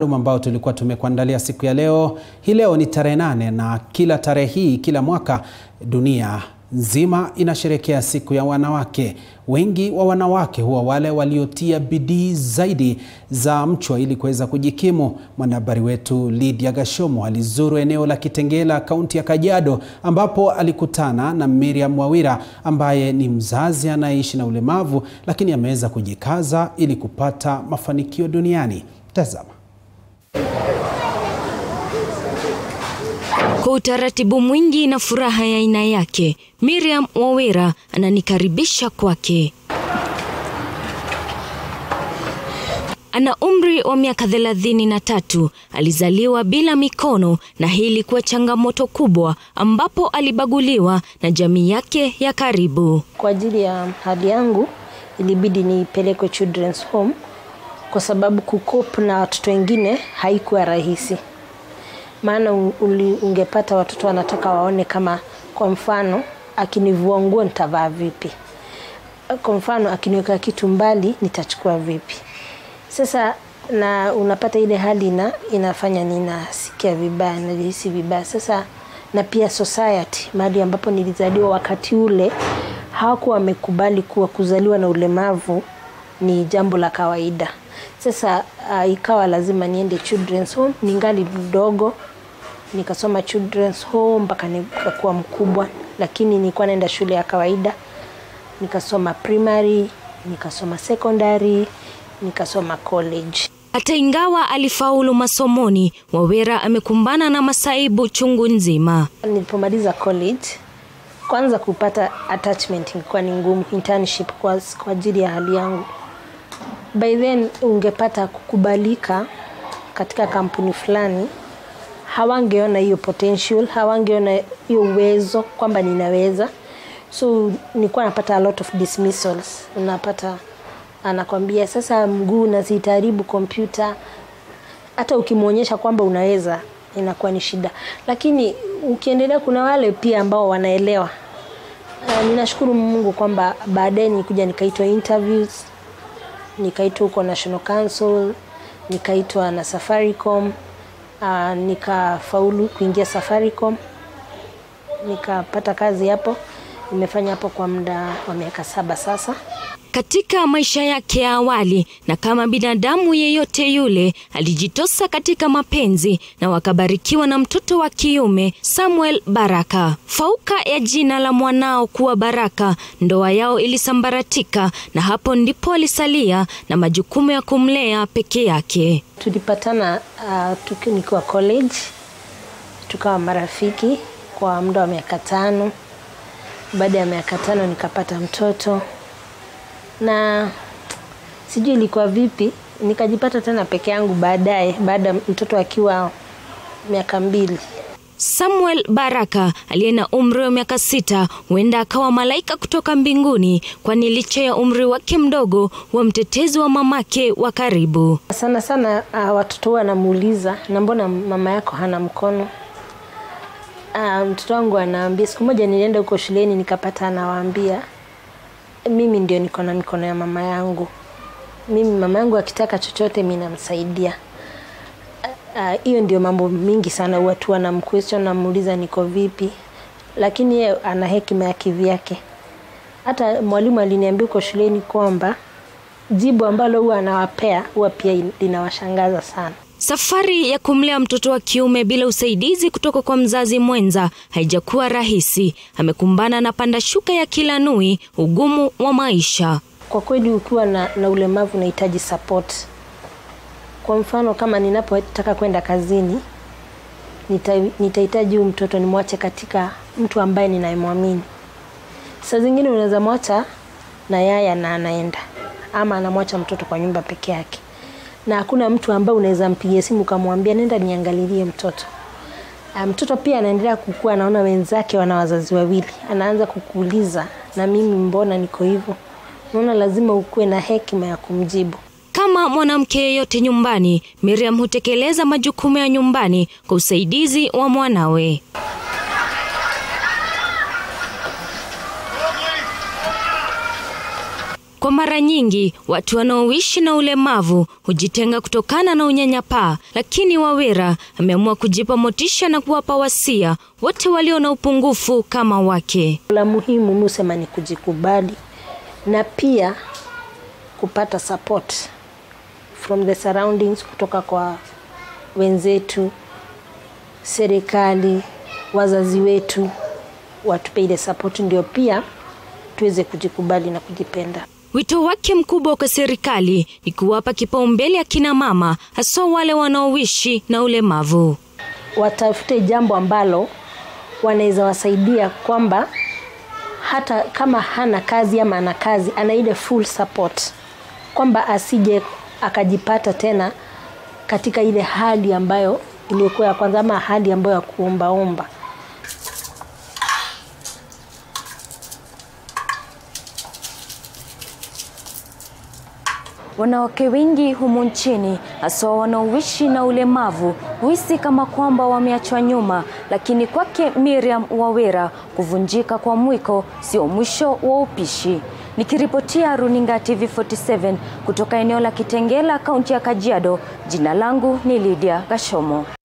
ambao tulikuwa tumekuandalia siku ya leo. Hii leo ni tarehe nane na kila tarehe hii kila mwaka dunia nzima inasherehekea siku ya wanawake. Wengi wa wanawake huwa wale waliotia bidii zaidi za mchwa ili kuweza kujikimu. Mwanahabari wetu Lydia Gashomo alizuru eneo la Kitengela, kaunti ya Kajiado, ambapo alikutana na Miriam Wawira ambaye ni mzazi anayeishi na ulemavu, lakini ameweza kujikaza ili kupata mafanikio duniani. Tazama. Kwa utaratibu mwingi na furaha ya aina yake, Miriam Wawira ananikaribisha kwake. Ana umri wa miaka thelathini na tatu. Alizaliwa bila mikono na hii ilikuwa changamoto kubwa, ambapo alibaguliwa na jamii yake ya karibu. Kwa ajili ya hali yangu ilibidi nipelekwe children's home kwa sababu kukopu na watoto wengine haikuwa rahisi maana ungepata watoto wanataka waone kama kwa mfano akinivua nguo nitavaa vipi, kwa mfano akiniweka kitu mbali nitachukua vipi. Sasa na unapata ile hali ina, inafanya ninasikia vibaya, najihisi vibaya. Sasa na pia society, mahali ambapo nilizaliwa wakati ule hawakuwa wamekubali kuwa kuzaliwa na ulemavu ni jambo la kawaida. Sasa uh, ikawa lazima niende children's home ningali mdogo nikasoma children's home mpaka nikakuwa mkubwa, lakini nilikuwa naenda shule ya kawaida, nikasoma primary, nikasoma secondary, nikasoma college. Hata ingawa alifaulu masomoni, Wawira amekumbana na masaibu chungu nzima. Nilipomaliza college, kwanza kupata attachment ilikuwa ni ngumu, internship kwa, kwa ajili ya hali yangu. By then ungepata kukubalika katika kampuni fulani hawangeona hiyo potential, hawangeona hiyo uwezo kwamba ninaweza. So nilikuwa napata a lot of dismissals. Unapata anakwambia sasa, mguu nazitaharibu kompyuta. Hata ukimwonyesha kwamba unaweza inakuwa ni shida, lakini ukiendelea, kuna wale pia ambao wanaelewa. Uh, ninashukuru Mungu kwamba baadaye nilikuja nikaitwa interviews, nikaitwa huko National Council, nikaitwa na Safaricom uh, nikafaulu kuingia Safaricom, nikapata kazi hapo. Nimefanya hapo kwa muda wa miaka saba sasa. Katika maisha yake ya awali, na kama binadamu yeyote yule, alijitosa katika mapenzi na wakabarikiwa na mtoto wa kiume Samuel Baraka. Fauka ya jina la mwanao kuwa Baraka, ndoa yao ilisambaratika, na hapo ndipo alisalia na majukumu ya kumlea peke yake. Tulipatana uh, nikiwa college, tukawa marafiki kwa muda wa miaka tano. Baada ya miaka tano nikapata mtoto na sijui ilikuwa vipi, nikajipata tena peke yangu baadaye, baada ya mtoto akiwa miaka mbili. Samuel Baraka aliye na umri wa miaka sita huenda akawa malaika kutoka mbinguni, kwani licha ya umri wake mdogo wa mtetezi wa mamake wa karibu. Sana sana uh, watoto huwa anamuuliza na mbona mama yako hana mkono? Uh, mtoto wangu anaambia, siku moja nilienda huko shuleni nikapata anawaambia mimi ndio niko na mikono ya mama yangu. Mimi mama yangu akitaka chochote mimi namsaidia. Hiyo uh, ndio mambo mingi sana watu wanamquestion, namuuliza niko vipi, lakini yeye ana hekima ya kivyake. Hata mwalimu aliniambia uko shuleni kwamba jibu ambalo huwa anawapea huwa pia linawashangaza sana. Safari ya kumlea mtoto wa kiume bila usaidizi kutoka kwa mzazi mwenza haijakuwa rahisi. Amekumbana na panda shuka ya kila nui, ugumu wa maisha. Kwa kweli, ukiwa na, na ulemavu unahitaji support. Kwa mfano kama ninapotaka kwenda kazini, nitahitaji huyu mtoto nimwache katika mtu ambaye ninayemwamini. Saa zingine unaweza mwacha na yaya na anaenda, ama anamwacha mtoto kwa nyumba peke yake na hakuna mtu ambaye unaweza mpigia simu ukamwambia nenda niangalilie mtoto. Mtoto pia anaendelea kukua, anaona wenzake wana wazazi wawili, anaanza kukuuliza na mimi mbona niko hivyo? Unaona, lazima ukuwe na hekima ya kumjibu. Kama mwanamke yeyote nyumbani, Miriam hutekeleza majukumu ya nyumbani kwa usaidizi wa mwanawe. Kwa mara nyingi watu wanaoishi na ulemavu hujitenga kutokana na unyanyapaa, lakini Wawera ameamua kujipa motisha na kuwapa wasia wote walio na upungufu kama wake. La muhimu musema ni kujikubali na pia kupata support from the surroundings, kutoka kwa wenzetu, serikali, wazazi wetu, watupe ile support, ndio pia tuweze kujikubali na kujipenda. Wito wake mkubwa kwa serikali ni kuwapa kipaumbele akina mama, hasa wale wanaoishi na ulemavu. Watafute jambo ambalo wanaweza wasaidia kwamba hata kama hana kazi ama ana kazi, ana ile full support, kwamba asije akajipata tena katika ile hali ambayo iliyokuwa ya kwanza ama hali ambayo ya kuombaomba. Wanawake wengi humu nchini hasa wanaoishi na ulemavu huhisi kama kwamba wameachwa nyuma, lakini kwake Miriam Wawera kuvunjika kwa mwiko sio mwisho wa upishi. Nikiripotia runinga TV47 kutoka eneo la Kitengela, kaunti ya Kajiado, jina langu ni Lydia Gashomo.